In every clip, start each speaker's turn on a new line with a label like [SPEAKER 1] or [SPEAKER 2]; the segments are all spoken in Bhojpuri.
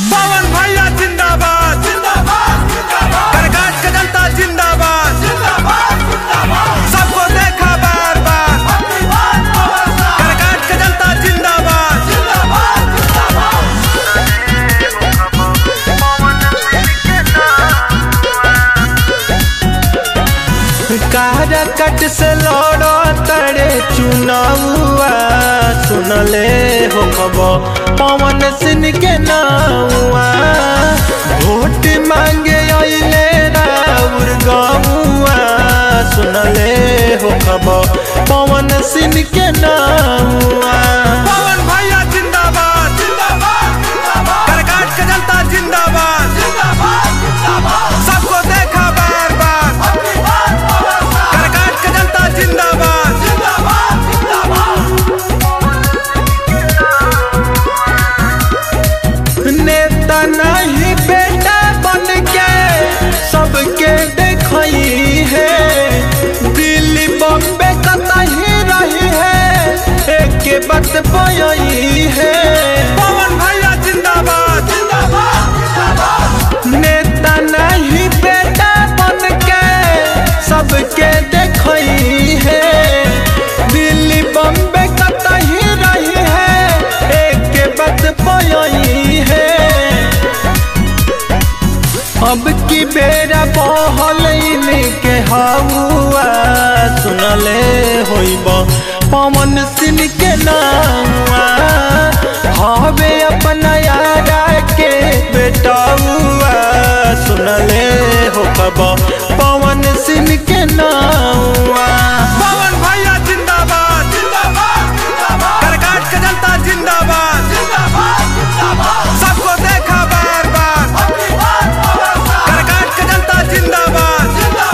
[SPEAKER 1] पवन भैया जिंदाबाद करकाट का जनता जिंदाबाद सबको देखा बार बार करकाट का जनता जिंदाबाद
[SPEAKER 2] काराकट से लड़ो तड़े चुनावा सुनले हो खबर पवन सिंह के नावा वोट मांगे अइले राउर गौआ सुनले हो खबर पवन सिंह के नावा
[SPEAKER 1] पवन भैया जिंदाबाद करकाट का जनता जिंदाबाद सबको देखा बार बार करकाट का जनता जिंदाबाद
[SPEAKER 2] नेता नहीं बेटा बन के सबके देखई है दिल्ली बॉम्बे कतही रही है एक बात बयई है
[SPEAKER 1] पवन भैया जिंदाबाद
[SPEAKER 2] नेता नहीं बेटा बन के सबके देखई है दिल्ली बॉम्बे कतही रही है एक बात बयई है अब की बेरा बहल के हवा सुनले होइब पवन सिंह के नावा हवे अपना यारा के बेटौआ सुनले हो खब पवन सिंह के नावा
[SPEAKER 1] पवन भैया जिंदाबाद करकाट का जनता जिंदाबाद सबको देखा बार बार करकाट का जनता जिंदाबाद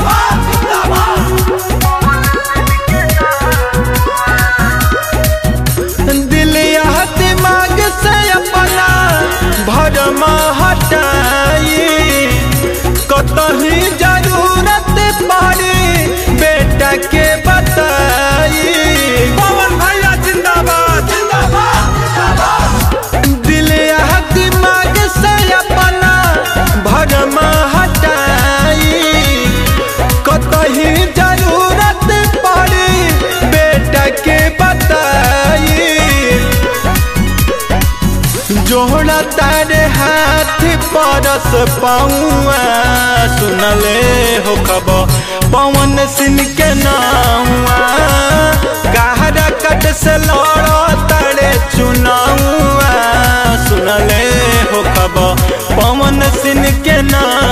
[SPEAKER 2] दिल या दिमाग से अपना भरमा हटाई कतही जरूरत पड़ी बेटा के बताई
[SPEAKER 1] पवन भैया जिंदाबाद
[SPEAKER 2] दिल या दिमाग से अपना भरमा हटाई कतही जरूरत पड़ी बेटा के बताई जोड़ा तारे हाथ परस पाऊआ सुनले हो खबर पवन सिंह के नावा गहरा कट से लड़ो तारे चुनावा सुनले हो खबर पवन सिंह के नाम